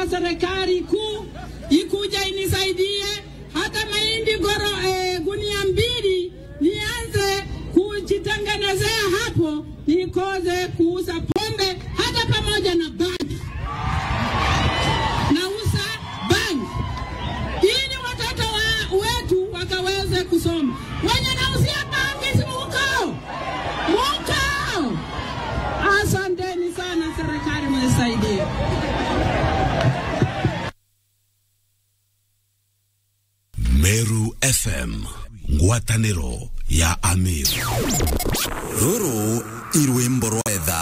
naomba serikali kuu ikuja inisaidie hata mahindi goro eh, gunia mbili nianze kujitengenezea hapo, nikoze kuuza pombe hata pamoja na bangi. Nauza bangi ili watoto wa, wetu wakaweze kusoma. Wenye nauzia bangi si mukao mukao. Asanteni sana, serikali mnisaidie. Meru FM ngwatanĩro ya Amir rũrũ irwĩmbo rwa etha